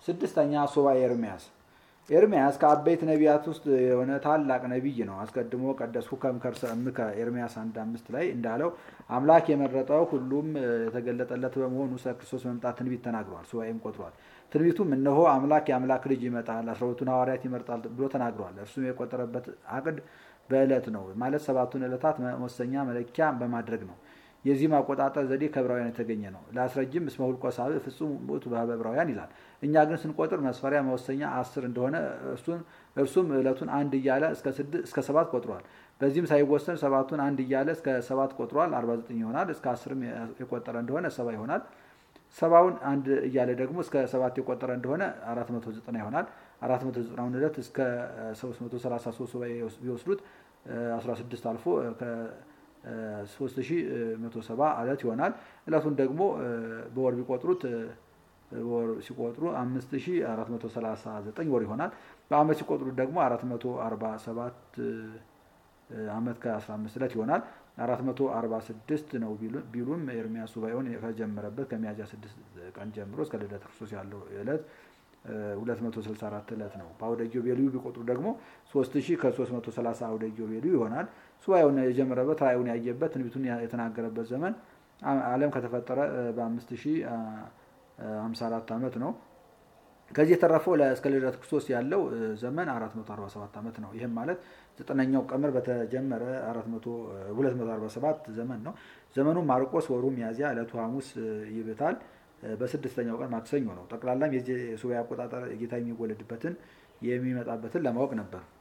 ስድስተኛ ሱባኤ ኤርምያስ ኤርምያስ ከአበይት ነቢያት ውስጥ የሆነ ታላቅ ነቢይ ነው። አስቀድሞ ቀደስኩ ከመከርሰ እምከ ኤርምያስ አንድ አምስት ላይ እንዳለው አምላክ የመረጠው ሁሉም የተገለጠለት በመሆኑ ስለ ክርስቶስ መምጣት ትንቢት ተናግሯል። ሱባኤም ቆጥሯል። ትንቢቱም እነሆ አምላክ የአምላክ ልጅ ይመጣል፣ አስራ ሁለቱን ሐዋርያት ይመርጣል ብሎ ተናግሯል። እርሱም የቆጠረበት አቅድ በዕለት ነው ማለት ሰባቱን ዕለታት መወሰኛ መለኪያ በማድረግ ነው። የዚህ ማቆጣጠር ዘዴ ከዕብራውያን የተገኘ ነው። ለአስረጅም እስመ ሁልቆ ሳብዕ ፍጹም ውእቱ በዕብራውያን ይላል። እኛ ግን ስንቆጥር መስፈሪያ መወሰኛ አስር እንደሆነ እርሱም ዕለቱን አንድ እያለ እስከ ሰባት ቆጥሯል። በዚህም ሳይወሰን ሰባቱን አንድ እያለ እስከ ሰባት ቆጥሯል። አርባ ዘጠኝ ይሆናል። እስከ አስርም የቆጠረ እንደሆነ ሰባ ይሆናል። ሰባውን አንድ እያለ ደግሞ እስከ ሰባት የቆጠረ እንደሆነ አራት መቶ ዘጠና ይሆናል። አራት መቶ ዘጠናውን ዕለት እስከ ሶስት መቶ ሰላሳ ሶስት ሱባኤ ቢወስዱት አስራ ስድስት አልፎ ሶስት ሺ መቶ ሰባ ዕለት ይሆናል። ዕለቱን ደግሞ በወር ቢቆጥሩት ወር ሲቆጥሩ አምስት ሺ አራት መቶ ሰላሳ ዘጠኝ ወር ይሆናል። በአመት ሲቆጥሩት ደግሞ አራት መቶ አርባ ሰባት አመት ከአስራ አምስት ዕለት ይሆናል። አራት መቶ አርባ ስድስት ነው ቢሉም ኤርምያስ ሱባኤውን ከጀመረበት ከሚያዝያ ስድስት ቀን ጀምሮ እስከ ልደተ ክርስቶስ ያለው ዕለት 264 ዕለት ነው። በአውደ ኢዮቤልዩ ቢቆጥሩ ደግሞ 3000 ከ330 አውደ ኢዮቤልዩ ይሆናል። ሱባኤውን የጀመረበት ራእዩን ያየበት ትንቢቱን የተናገረበት ዘመን ዓለም ከተፈጠረ በ5054 ዓመት ነው። ከዚህ የተረፈው እስከ ልደተ ክርስቶስ ያለው ዘመን 447 ዓመት ነው። ይህም ማለት ዘጠነኛው ቀመር በተጀመረ 247 ዘመን ነው። ዘመኑ ማርቆስ፣ ወሩ ሚያዝያ፣ ዕለቱ ሐሙስ ይብታል። በስድስተኛው ቀን ማክሰኞ ነው። ጠቅላላም የዚህ ሱባኤ አቆጣጠር ጌታ የሚወለድበትን የሚመጣበትን ለማወቅ ነበር።